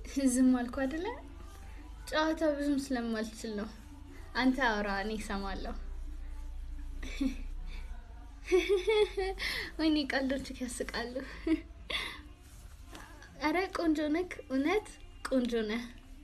ዝም አልኩ አይደለ? ጨዋታ ብዙም ስለማልችል ነው። አንተ አውራ፣ እኔ እሰማለሁ። ወይኔ ቀልዶች ያስቃሉ። አረ ቆንጆ ነክ፣ እውነት ቆንጆ ነህ።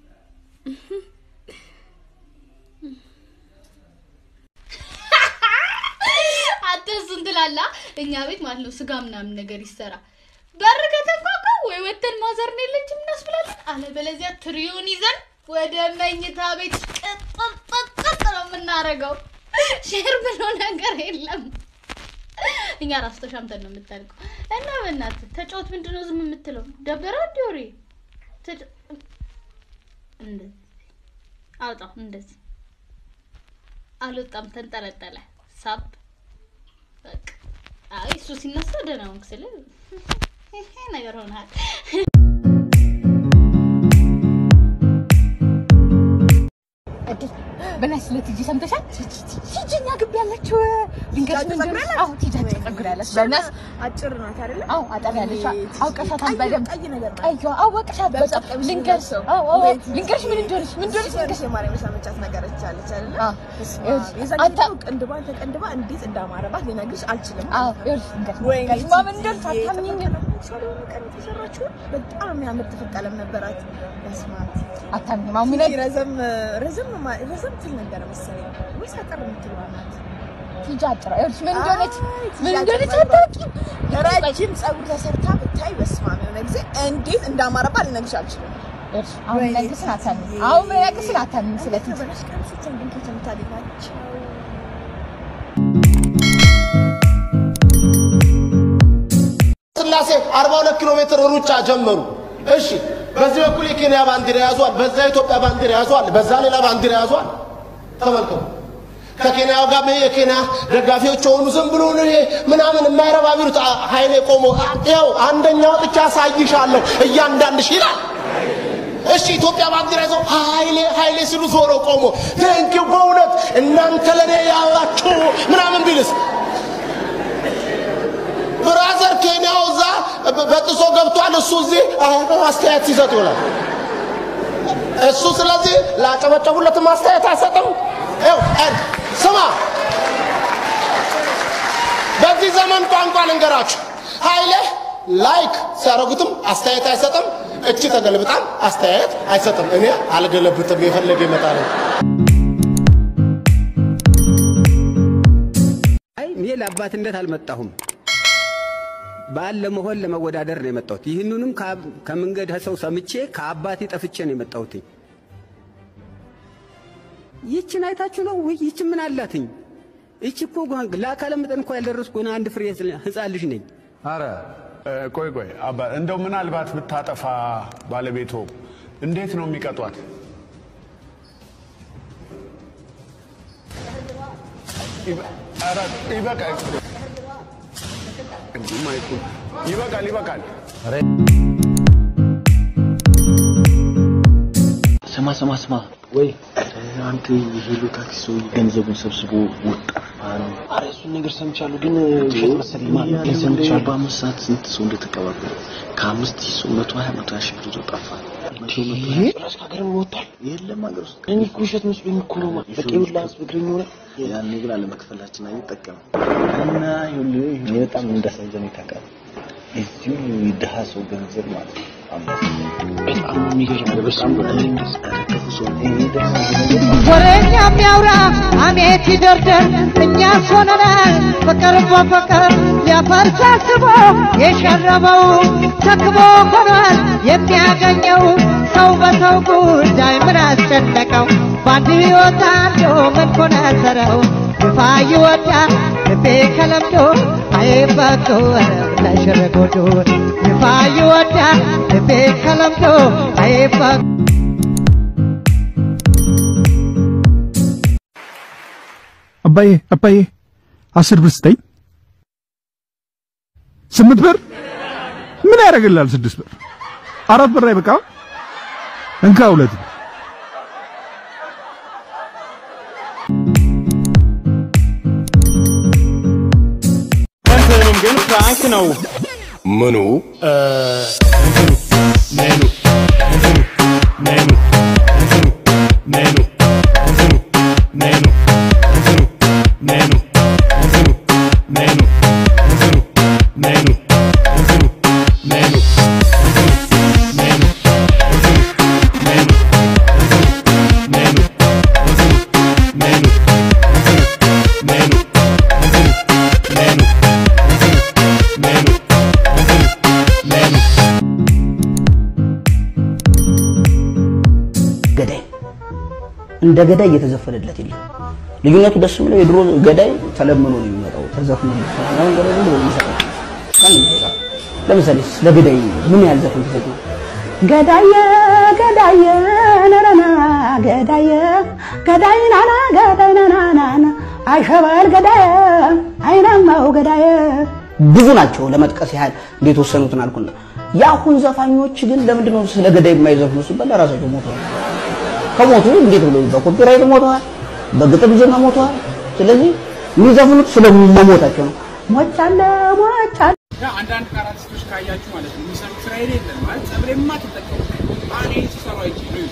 አንተ እሱን ትላለህ። እኛ ቤት ማለት ነው ስጋ ምናምን ነገር ይሰራ በር ከተንኳኳ ወይ ወተን ማዘርን የለችም እናስብላለን። አለበለዚያ ትሪውን ይዘን ወደ መኝታ ቤት ቅጥጥጥጥ ነው የምናደርገው። ሼር ብሎ ነገር የለም። እኛ ራሱ ተሻምተን ነው የምታልቀው። እና በእናትህ ተጫወት። ምንድን ነው ዝም የምትለው? ደበረ እንዲ ወሬ ተጫ- እንደዚህ አውጣው። እንደዚህ አልወጣም፣ ተንጠለጠለ። ሳብ በቃ አይ እሱ ሲነሳ ደህና ሆንክ ስል ይሄ ነገር ሆናል። በናትሽ ስለ ቲጂ ሰምተሻል? ቲጂ እኛ ግቢ ያለችው ድንገት ምን እንደሆነ አዎ ቲጂ አጭር ፀጉር ያለች በናትሽ አጭር ናት አይደለ? አዎ አጠር ያለች አውቀሻታል ቀይ- በደንብ ቀይ ነገር ናት። ቀይዋ አወቅሻት በጣም ቀሚስ ልንገርሽ የምትለብሰው። አዎ አዎ ወይ ቲጂ- ልንገርሽ ምን እንደሆነች ምን እንደሆነች የሆነች ልንገርሽ የማርያም የሳመቻት ነገር አለች አይደለ? አዎ በስመ ይኸውልሽ፣ አብ። የዛን አንተ- ጊዜ እኮ ቅንድቧን ተቀንድባ እንዴት እንዳማረባት ልነግርሽ አልችልም። አዎ ይኸውልሽ ልንገርሽ ወይኔ በስመ አብ ቲጂ፣ እንደሆነች አታምኚኝም ሳሎን ቀን የተሰራችው በጣም የሚያምር ጥፍር ቀለም ነበራት። በስመ አብ ቲጂ። አታምኚም አሁን ቲጂ ምን ረዘም ረዘም ማ- ረዘም ትል ነበረ መሰለኝ ወይስ አጠር የምትለዋ ናት? ቲጂ አጭር ይኸውልሽ ምን እንደሆነች አይ፣ ቲጂ ምን አጭር እንደሆነች ጸጉሯ። አታውቂም ረጅም ፀጉር ተሰርታ ብታይ በስመ አብ የሆነ ጊዜ እንዴት እንዳማረባት ልነግርሽ አልችልም። ይኸውልሽ አሁን ወይኔ ነገስን አታምኚም ቲጂ። አሁን ነገስን አታምኚም ስለ ቲጂ በነሽ ቀሚሶችን ግን ከየት የምታገኛቸው? ስላሴ 42 ኪሎ ሜትር ሩጫ ጀመሩ። እሺ፣ በዚህ በኩል የኬንያ ባንዲራ ያዟል፣ በዛ የኢትዮጵያ ባንዲራ ያዟል፣ በዛ ሌላ ባንዲራ ያዟል። ተመልከቱ። ከኬንያው ጋር የኬንያ ደጋፊዎች የሆኑ ዝም ብሎ ነው ይሄ ምናምን የማይረባ ቢሉት አ- ኃይሌ ቆሞ ያው አንደኛ ወጥቻ አሳይሻለሁ እያንዳንድሽ ይላል። እሺ ኢትዮጵያ ባንዲራ ይዘው ኃይሌ ኃይሌ ሲሉ ዞሮ ቆሞ ቴንኪው በእውነት እናንተ ለእኔ ያላችሁ ምናምን ቢልስ ብራዘር ኬንያው እዛ በ- በጥሶ ገብቷል። እሱ እዚህ አ- አስተያየት ሲሰጥ ይውላል። እሱ ስለዚህ ላጨበጨቡለትም አስተያየት አይሰጥም። ይኸው እ- ስማ፣ በዚህ ዘመን ቋንቋ ልንገራችሁ፣ ኃይሌ ላይክ ሲያደርጉትም አስተያየት አይሰጥም። እቺ ተገልብጣም አስተያየት አይሰጥም። እኔ አልገለብጥም፣ የፈለገ ይመጣል። አይ እኔ ለአባትነት አልመጣሁም። ባል ለመሆን ለመወዳደር ነው የመጣሁት። ይህንንም ከአብ- ከመንገድ ሰው ሰምቼ ከአባቴ ጠፍቼ ነው የመጣሁትኝ። ይችን አይታችሁ ነው ወይ? ይችን ምን አላትኝ? ይች እኮ ጓ- ለአካለ መጠን እኮ ያልደረስኩ ገና አንድ ፍሬ ህፃን ልጅ ነኝ። አረ እ፣ ቆይ ቆይ አባ እንደው ምናልባት ብታጠፋ ባለቤቶ እንዴት ነው የሚቀጧት? ይበ- ኧረ ይበቃል። እንዲህ ማይኩ ይበቃል ይበቃል። ስማ ስማ ስማ፣ ወይ አንተ የሄሎ ታክሲ ሰው ገንዘቡን ሰብስቦ ወጣፋ ነው። አረ እሱን ነገር ሰምቻለሁ፣ ግን ውሸት መሰለኝ። ማለት ግን ሰምቻለሁ። በአምስት ሰዓት ስንት ሰው እንደተቀባበለ ከአምስት ሺህ ሰው መቶ ሀያ መቶ ሀያ ሺህ ብር ይዞ ጠፋ። መቶ መቶ ሀያ ጭራሽ ከሀገርም ወጥቷል። የለም ሀገር ውስጥ እኔ እኮ ውሸት መስሎኝ እኮ ነው። ማለት በቃ ይኸውልህ ህዝብ እግረኛ ሆነ ያኔ ግን አለመክፈላችን አይጠቀም እና ይኸውልህ እኔ በጣም እንዳሳዘነኝ ታውቃለህ። እዚሁ የድሀ ሰው ገንዘብ ማለት ነው። በጣም የሚገርም ነው። በጣም እኔ እንደዚህ ኧረ ክፉ ሰው ነው። እኔ ደስ የሚለኝ ነገር ወሬኛ የሚያውራ አሜት ይደርደር እኛ ሆነናል ፍቅር በፍቅር ሊያፈርስ አስቦ የሸረበው ተክቦ ሆኗል የሚያገኘው ሰው በሰው ጉዳይ ምን አስጨነቀው በአንድ ሕይወት አንዱ ምን ኮነሰረው ግፋ ይወዳል ልቤ ከለምዶ አይበቁ ለሽርጉዱ ግፋ ይወዳል ልቤ ከለምዶ አይበቁ አባዬ አባዬ አስር ብር ስጠኝ። ስምንት ብር ምን ያደርግልሃል? ስድስት ብር አራት ብር አይበቃም? እንካ ሁለት ብር። እንትኑም ግን ፍራንክ ነው። ምኑ እንትኑ ሜኑ እንትኑ እንደ ገዳይ እየተዘፈነለት የለም። ልዩነቱ ደስ የሚለው የድሮ ገዳይ ተለምኖ ነው የሚመጣው፣ ተዘፍኖ ነው። አሁን ገዳይ ዝም ብሎ የሚሰራው ማንም አይሰራም። ለምሳሌ ስለ ገዳይ ምን ያህል ዘፈን ተዘፍኖ ገዳየ ገዳየ ነረና ገዳየ ገዳይ ናና ገዳይ ናናና አሸባል ገዳየ አይናማው ገዳየ ብዙ ናቸው። ለመጥቀስ ያህል እንዴት ወሰኑትን አልኩና የአሁን ዘፋኞች ግን ለምንድን ነው ስለ ገዳይ የማይዘፍኑ ሲባል ለራሳቸው ሞተዋል። ከሞቱ እንዴት ብሎ በኮፒራይት ሞተዋል፣ በግጥም ዜማ ሞተዋል። ስለዚህ የሚዘፍኑት ስለ መሞታቸው ነው። ሞቻለ ሞቻለ አንዳንድ ካራቲስቶች ካያችሁ ማለት ነው የሚሰሩት ስራ የሌለ ማለት ጸብሬማ ተጠቀሙ አኔ ሲሰሩ አይቼ ነው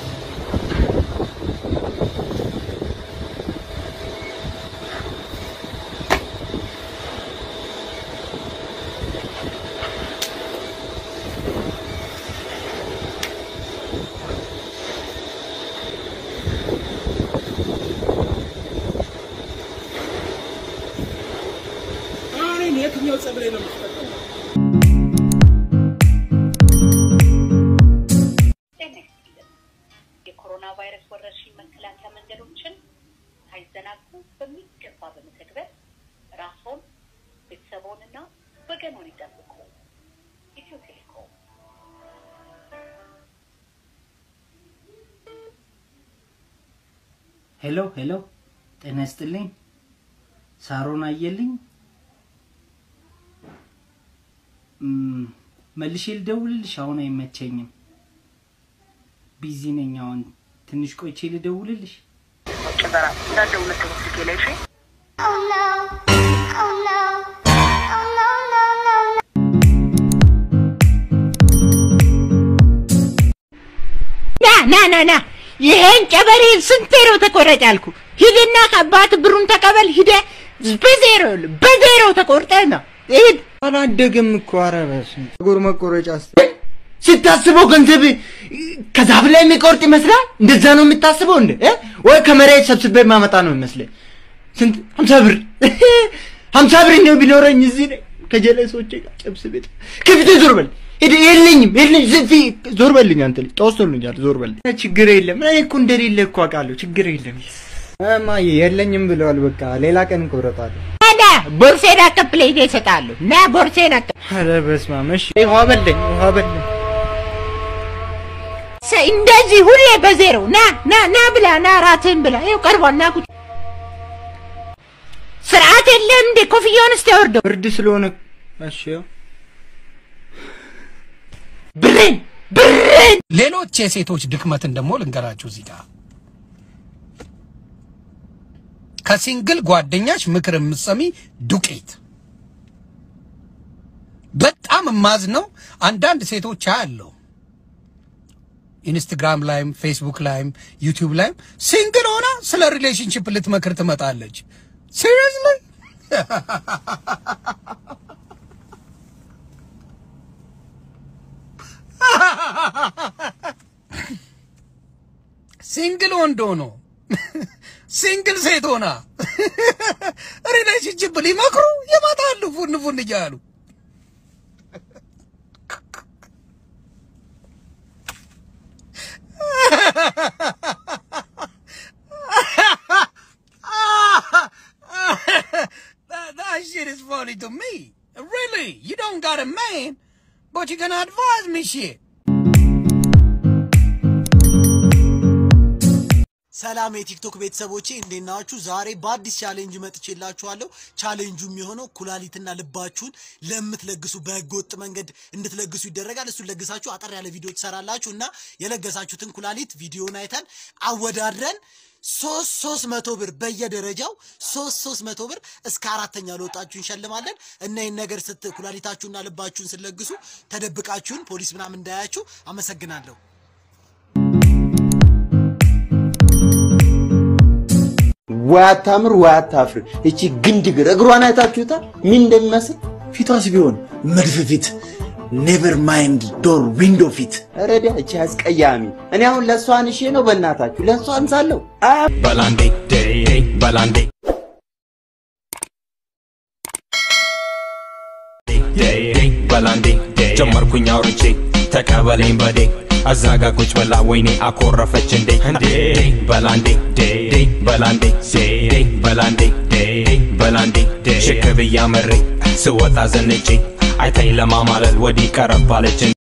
እኔን የትኛው ጸብሬ ነው የምትጠቀመው? የኮሮና ቫይረስ ወረርሽኝ መከላከያ መንገዶችን ሳይዘናጉ በሚገባ በመተግበር ራስዎን ቤተሰቦንና ወገኖን ይጠብቁ። ኢትዮ ቴሌኮም ሄሎ ሄሎ፣ ጤና ይስጥልኝ። ሳሮን አየልኝ። እም፣ መልሼ ልደውልልሽ? አሁን አይመቸኝም፣ ቢዚ ነኝ። አሁን ትንሽ ቆይቼ ልደውልልሽ? ና ና ና ና ይሄን ጨበሬ ስንቴ ነው ተቆረጥ ያልኩ? ሂድና ከአባት ብሩን ተቀበል። ሂደ በዜሮ በዜሮ ተቆርጠ ነው ሂድ። አላደገም እኮ ኧረ በስመ አብ። ፀጉር መቆረጫ ስታስበው ገንዘብ ከዛፍ ላይ የሚቆርጥ ይመስላል። እንደዛ ነው የምታስበው እንደ እ? ወይ ከመሬት ሰብስቤ ማመጣ ነው ይመስለኝ። ስንት ሀምሳ ብር ሀምሳ ብር እንደው ቢኖረኝ እዚህ ላይ ከጀለሶቼ ጋር ጨብስ ቤት ከፊቴ ዞር በል ሂድ። የለኝም የለኝ ዝፊ ዞር በልኝ አንተ ልጅ ተወስቶልኛል። ዞር በል ችግር የለም። እኔ እኮ እንደሌለ እኮ አውቃለሁ። ችግር የለም። እማዬ የለኝም ብለዋል። በቃ ሌላ ቀን እንቆረጣለን። ና ቦርሴን አቀብለኝ እሰጥሃለሁ። ና ቦርሴን አቀ ኧረ በስመ አብ። እሺ ውሃ በለኝ ውሃ በለኝ። ሰ- እንደዚህ ሁሌ በዜሮ ና ና ና ብላ ና ራትህን ብላ ይኸው ቀርቧል። ና ቁጭ ስርዓት የለም እንዴ? ኮፍያውን እስቲ ያወርደው። ብርድ ስለሆነ እሺ ያው ብሬን ብሬን ሌሎች የሴቶች ድክመትን ደግሞ ልንገራችሁ እዚህ ጋር ከሲንግል ጓደኛሽ ምክር የምትሰሚ ዱቄት። በጣም የማዝነው አንዳንድ ሴቶች አያለው ኢንስታግራም ላይም ፌስቡክ ላይም ዩቲዩብ ላይም ሲንግል ሆና ስለ ሪሌሽንሽፕ ልትመክር ትመጣለች። ሲሪየስሊ ሲንግል ወንድ ሆኖ ሲንግል ሴት ሆና ሪሌሽንሽፕ ሊመክሩ ይመጣሉ ፉን ፉን እያሉ that, that shit is funny to me. Really, you don't got a man, but you can advise me shit. ሰላም የቲክቶክ ቤተሰቦቼ እንዴት ናችሁ? ዛሬ በአዲስ ቻሌንጅ መጥቼላችኋለሁ። ቻሌንጁ የሚሆነው ኩላሊትና ልባችሁን ለምትለግሱ በህገ ወጥ መንገድ እንድትለግሱ ይደረጋል። እሱን ለግሳችሁ አጠር ያለ ቪዲዮ ትሰራላችሁ እና የለገሳችሁትን ኩላሊት ቪዲዮን አይተን አወዳድረን ሶስት ሶስት መቶ ብር በየደረጃው ሶስት ሶስት መቶ ብር እስከ አራተኛ ለወጣችሁ እንሸልማለን እና ይህን ነገር ስት ኩላሊታችሁና ልባችሁን ስትለግሱ ተደብቃችሁን ፖሊስ ምናምን እንዳያችሁ አመሰግናለሁ። ወይ አታምር ወይ አታፍር። እቺ ግንድግር እግሯን አይታችሁታል? ምን እንደሚመስል ፊቷስ ቢሆን መድፍ ፊት፣ ኔቨር ማይንድ ዶር ዊንዶ ፊት። ረዳ እቺ አስቀያሚ። እኔ አሁን ለእሷ አንሼ ነው በእናታችሁ ለእሷ አንሳለሁ። በላንዴ በላንዴ በላንዴ ጀመርኩኝ አውርቼ ተቀበለኝ በዴ አዛጋ ቁጭ ብላ ወይኔ አኮረፈች እንዴ እንዴ በላንዴ ዴ ዴ በላንዴ ዴ ዴ በላንዴ ዴ ዴ በላንዴ ዴ ሽክ ብያ መሬ ስወጣ ዘንጬ አይታኝ ለማማለል ወዲህ ቀረባለች